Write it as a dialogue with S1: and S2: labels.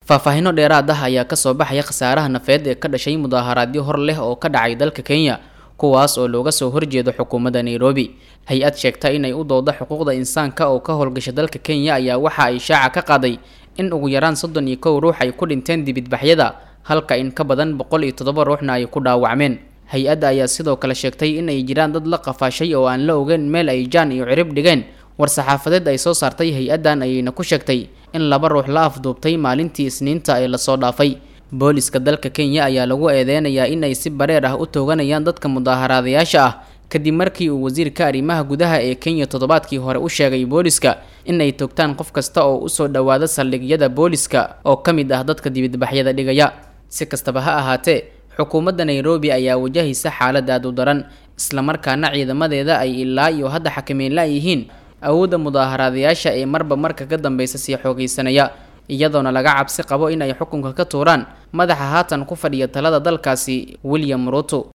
S1: faahfaahino dheeraad ah ayaa kasoo baxaya khasaaraha nafeed ee ka dhashay mudaaharaadyo hor leh oo ka dhacay dalka kenya kuwaas oo looga soo horjeedo xukuumadda nairobi hay-ad sheegta inay u dooda xuquuqda insaanka oo ka howlgasha dalka kenya ayaa waxa ay shaaca ka qaaday in ugu yaraan soddon iyo kow ruux ay ku dhinteen dibidbaxyada halka in ka badan boqol iyo toddoba ruuxna ay ku dhaawacmeen hay-adda ayaa sidoo kale sheegtay in ay jiraan dad la qafaashay oo aan la ogeyn meel ay jaan iyo cirib dhigeen war-saxaafadeed ay soo saartay hay-addan ayayna ku sheegtay in laba ruux la afduubtay maalintii isniinta ee lasoo dhaafay booliska dalka kenya ayaa lagu eedeynayaa in ay si bareer ah u tooganayaan dadka mudaaharaadayaasha ah kadib markii uu wasiirka arrimaha gudaha ee kenya toddobaadkii hore u sheegay booliska in ay toogtaan qof kasta oo usoo dhowaada saldhigyada booliska oo ka mid ah dadka dibidbaxyada dhigaya si kastaba ha ahaatee xukuumadda nairobi ayaa wajahaysa xaalad aad u daran islamarkaana ciidamadeeda ay ilaa iyo hadda xakameyn la-yihiin awoodda mudaaharaadayaasha ee marba marka ka dambeysa sii xoogaysanaya iyadoona laga cabsi qabo in ay xukunka ka tuuraan madaxa haatan ku fadhiya talada dalkaasi william ruto